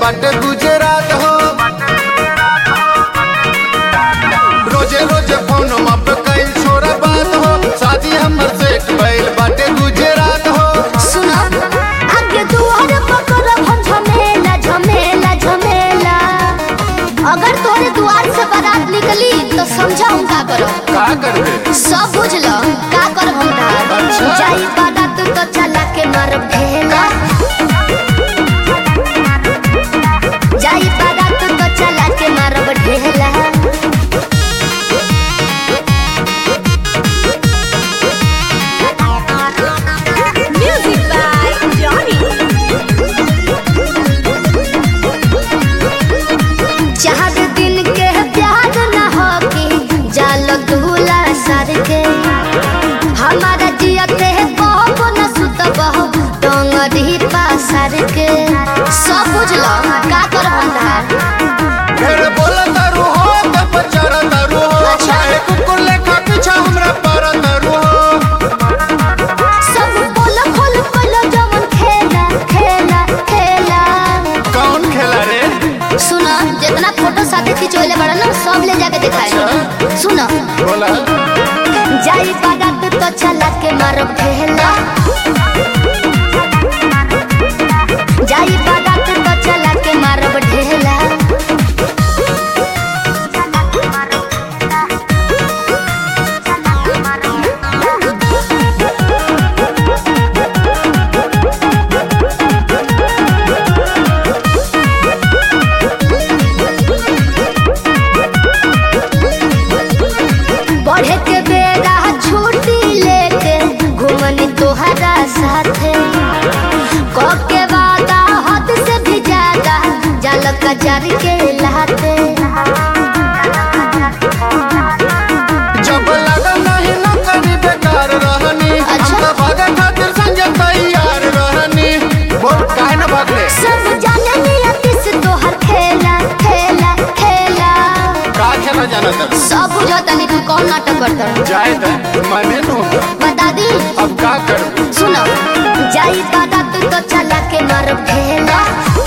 बाटे गुजरात हो रोजे रोजे फोन पे कई छोरा बात हो शादी हमर सेट भइल बाटे गुजरात हो सुनो आगे दुआर पकड़ब हम झमेला झमेला झमेला अगर तोरे दुआर से बारात निकली तो समझा हम का करब का करबे सब बुझल का करब हम तार अच्छा। जाई बारात तो चला के मारब ढेला जाई बारात तो चला के मारब ढेला Music by Johnny. चार दिन के प्यार न हो कि जाल दूला सर के हमारा जियते बहब न सुत बहब डोंगरी पासर के सब बुझल का कर भंडार फिर बोला तारू हो तब चढ़ तारू हो अच्छा। चाहे कुकुर लेखा पीछा हमरा पर तारू हो सब बोल खोल खोल जवन खेला खेला खेला कौन खेला रे सुना जितना फोटो साथे खिंचोले बड़ा ना सब ले जाके दिखाए सुना बोला जाई बारात तो चला के मारब ढेला जाई बारात तो चला के मारब ढेला बढ़े के बेरा छुट्टी लेके घूमनी तोहरा साथे कब के वादा हद से भी ज्यादा जल कजर के लाते जब लगा नहीं न करी बेकार रहनी अच्छा। हम तो भागे खातिर संजय तैयार रहनी बोल काहे न भागले सब जाने नियति से तोहर खेला खेला खेला का खेला जाना तब सब बुझता नहीं तू कौन नाटक करता जाए दे मने नु बता दी अब का करूं सुनो जाई बारात तो चला के मारब ढेला